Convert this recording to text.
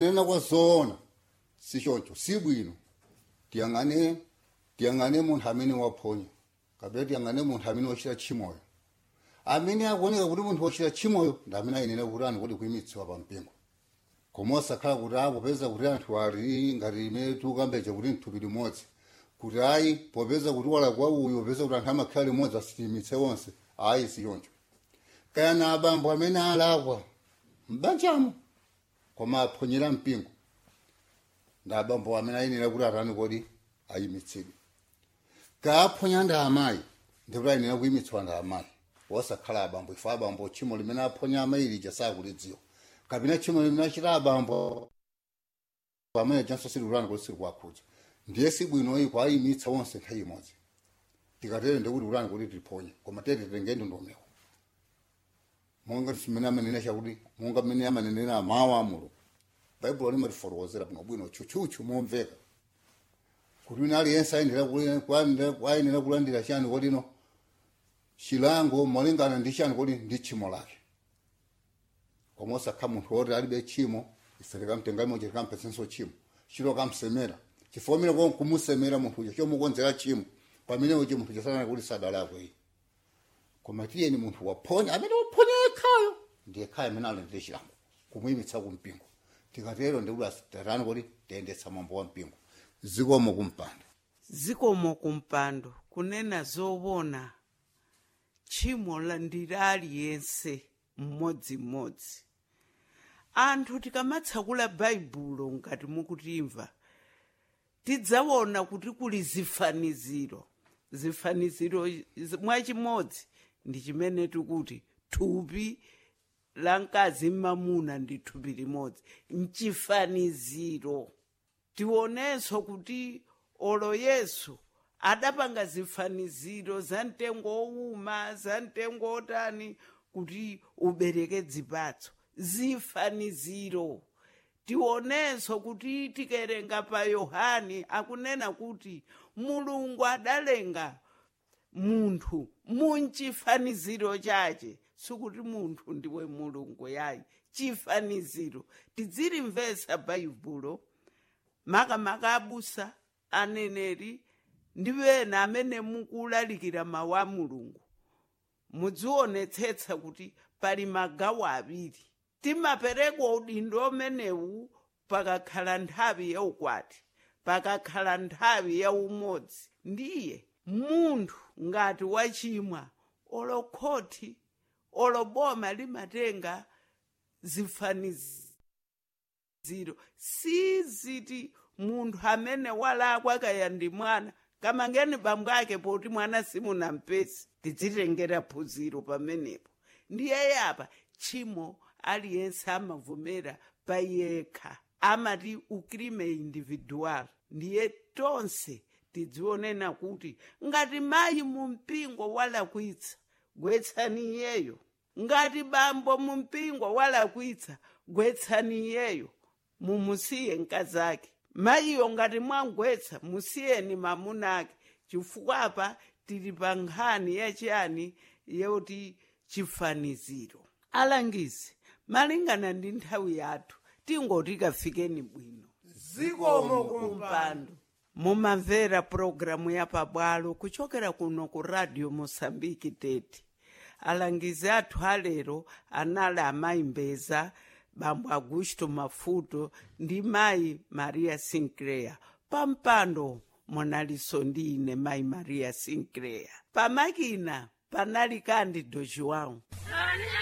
nena kwazoona sichoncho sibwino tiyang'ane tiyang'ane munthu amene waphonya kapena tiyang'ane munthu amene wachita tchimoyo amene akuoneka kuti munthu wachita tchimoyo ndi amene ayenera kuti ani kuti kuyimitsidwa pa mpingo koma osakhala kuti apo popeza kuti anthu ali ngati imene tikukambeja kuti mthupi limodzi kuti ayi popeza kuti walakwa uyu popeza kuti anthu amakhala limodzi asitiyimitse onse ayi sichoncho kaya na abambo amene alakwa mbanjamo koma aphonyera mpingo ndi abambo amene ayenera kuti atani kodi ayimitsidwe kaaphonya ndi amayi ndikuti ayenera kuyimitsidwa ndi amayi osakhala abambo ife abambo tchimo limene aphonya amayi lija sakulidziwa kapena tchimo limene achita abambo amene chanso silikuti kuti silikuwakhudza ndiye sibwinoyi kwayimitsa onse nthawi imodzi tikatere ndikuti kuti kuti tiphonye koma tete titenge ndondomeko monga simene amanena chakuti monga mmene amanenera mawu a mulungu baibulo limatifotokozera bwinobwino tchutchutchu momveka kuti wina aliyense ayenera kulandira chani kodino chilango molingana ndi chani kodi ndi tchimo lake koma osakha munthu woti alibe tchimo ife tikamtenga imoja tikamphesenso tchimo chito kamsemera chifomera kon kumusemera munthu uja chomukonzera tchimo pamene uchi munthu chasanana kuti sadalakwe iyi koma tiyeni munthu waphonya amene waphonya yekhayo ndiye khaya amene alandire chilango kumuyimitsa kumpingo tikatero ndikuti asitatani kuti tiyendetsa mwambo wa mpingo zikomo kumpando zikomo kumpando kunena zoona tchimo la ndili aliyense mmodzimmodzi anthu tikamatsekula baibulo ngati mukutimva tidzaona kuti kuli zifaniziro zifaniziro mwachimodzi ndi chimene tikuti thupi la mkazi mmamuna ndi thupi limodzi mchifaniziro tionenso kuti olo yesu adapanga zifaniziro za mtengo owuma za mtengo otani kuti ubereke dzipatso zifaniziro tionenso kuti tikerenga pa yohani akunena kuti mulungu adalenga munthu munchifaniziro chache sikuti munthu ndiwe mulungu yayi chifaniziro tidzilimvesa baibulo makamaka abusa aneneri ndi wena amene mukulalikira mawu a mulungu mudzionetsetsa kuti pali magawo awiri timapereka udindo umenewu pakakhala nthawi yaukwati pakakhala nthawi yaumodzi ndiye munthu ngati wachimwa olokhoti oloboma limatenga zifaniziro siziti munthu amene walakwa kaya ndi mwana kamangeni bambo ake poti mwana simunampesi tidzitengera phunziro pamenepo ndiye yapa tchimo aliyense amavomera payekha amati ukrime individual ndiye tonse tidzionena kuti ngati mayi mu mpingo walakwitsa gwetsani iyeyo ngati bambo mu mpingo walakwitsa gwetsani iyeyo mumusiye mkazake mayiyo ngati mwangwetsa musiyeni mamuna ake chifukwa apa tili pa nkhani yachiyani yoti chifaniziro alangizi malingana ndi nthawi yathu tingoti kafikeni bwino zikomo kumpando mumamvera pulogalamu ya pabwalo kuchokera kuno ku radio mosambiki tete alangizi athu alero anali amayi mbeza bambo augusto mafuto ndi mayi maria sinclair pampando monalinso ndi ine mayi maria sinclair pamakina panali kandi dojuwawu